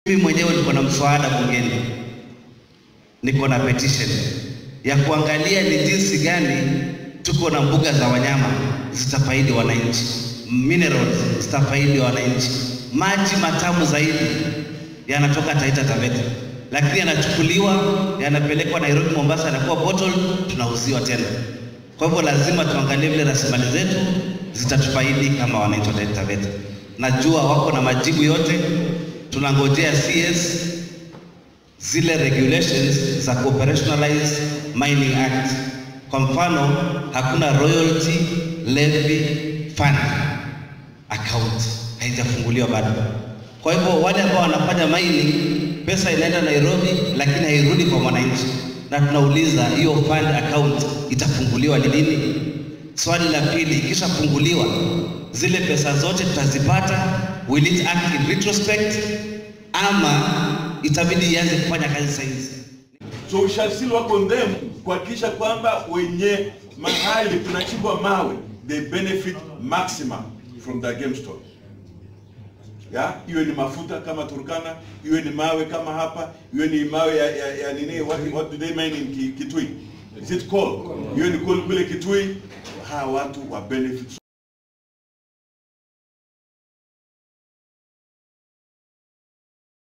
Mimi mwenyewe niko na mswada bungeni, niko na petition ya kuangalia ni jinsi gani tuko na mbuga za wanyama zitafaidi wananchi, minerals zitafaidi wananchi, maji matamu zaidi yanatoka Taita Taveta, lakini yanachukuliwa yanapelekwa Nairobi, Mombasa, yanakuwa bottle, tunauziwa tena. Kwa hivyo lazima tuangalie vile rasilimali zetu zitatufaidi kama wananchi wa Taita Taveta. Najua wako na majibu yote, tunangojea CS zile regulations za operationalize mining act. Kwa mfano, hakuna royalty levy fund account haijafunguliwa bado. Kwa hivyo wale ambao wanafanya mining, pesa inaenda Nairobi, lakini hairudi kwa mwananchi, na tunauliza hiyo fund account itafunguliwa ni lini? Swali la pili, ikishafunguliwa zile pesa zote tutazipata, will it act in retrospect ama itabidi ianze kufanya kazi sasa hizi? So we shall still work on them kuhakikisha kwamba wenye mahali tunachimbwa mawe they benefit maximum from the game store. Ya, iwe ni mafuta kama Turkana, iwe ni mawe kama hapa, iwe ni mawe ya, ya, ya nini what, what do they mine in Ki- Kitui? Is it coal? Iwe ni coal kule Kitui, hawa watu wa benefit